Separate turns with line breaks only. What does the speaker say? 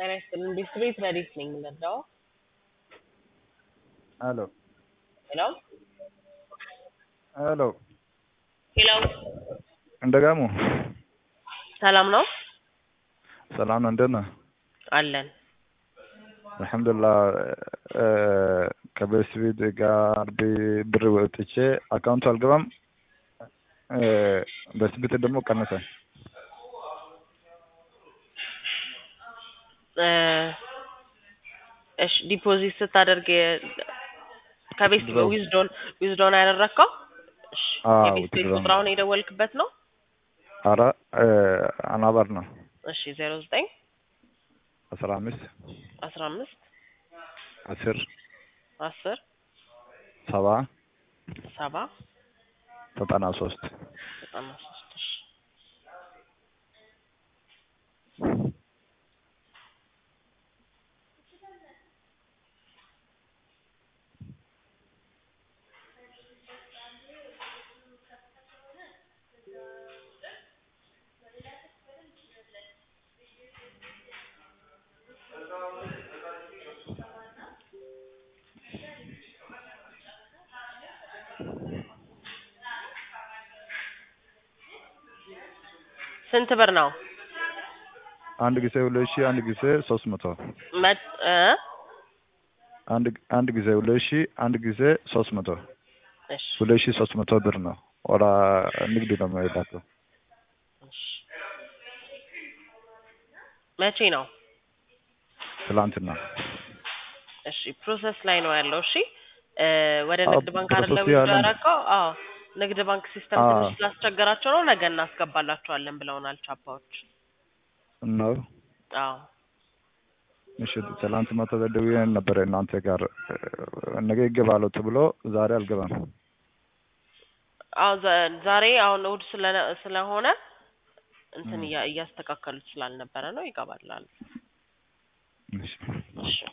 ጤና ይስጥልን ቤት ረዲት ነኝ የምንረዳው።
ሄሎ
ሄሎ
ሄሎ
ሄሎ
እንደጋሙ
ሰላም ነው
ሰላም ነው። እንዴት ነህ?
አለን።
አልሐምዱሊላህ ከቤተሰቤ ጋር ብ- ብር ወጥቼ አካውንቱ አልገባም። በስቤት ደግሞ ቀነሰ።
እ እሺ ዲፖዚት ስታደርግ የ- ከቤት
ድሮ-
ዊዝዶን ዊዝዶን ያደረግከው? እሺ
አዎ፣
የቤት ቤት
withdraw
ቁጥር አሁን የደወልክበት ነው?
አረ አናባር ነው
እሺ ዜሮ ዘጠኝ
አስራ አምስት
አስራ አምስት
አስር
አስር
ሰባ
ሰባ
ዘጠና ሶስት
ዘጠና ሶስት እሺ ስንት ብር ነው?
አንድ ጊዜ ሁለት ሺህ አንድ ጊዜ ሶስት መቶ
መት እ
አንድ አንድ ጊዜ ሁለት ሺህ አንድ ጊዜ ሶስት መቶ
እሺ
ሁለት ሺህ ሶስት መቶ ብር ነው። ወደ ንግድ ነው የሚሄዳቸው።
እሺ መቼ ነው?
ትላንትና
እሺ ፕሮሰስ ላይ ነው ያለው። እሺ እ ወደ
አዎ፣
ንግድ ባንክ አይደለ
ፕሮሰስ
ዊዝድሮ
ያለ ነው።
ያደረገው? አዎ ንግድ ባንክ ሲስተም
አዎ።
ትንሽ ስላስቸገራቸው ነው። ነገ እናስገባላቸዋለን ብለውናል ቻፓዎች።
ነው።
አዎ
እሺ ትላንት ማታ ደውዬ ነበረ እናንተ ጋር እ፣ ነገ ይገባሉ ተብሎ ዛሬ አልገባም።
አዎ ዘ- ዛሬ አሁን እሑድ ስለነ- ስለሆነ እንትን
ም።
እያ- እያስተካከሉት ስላልነበረ ነው። ይገባላል።
እሺ
እሺ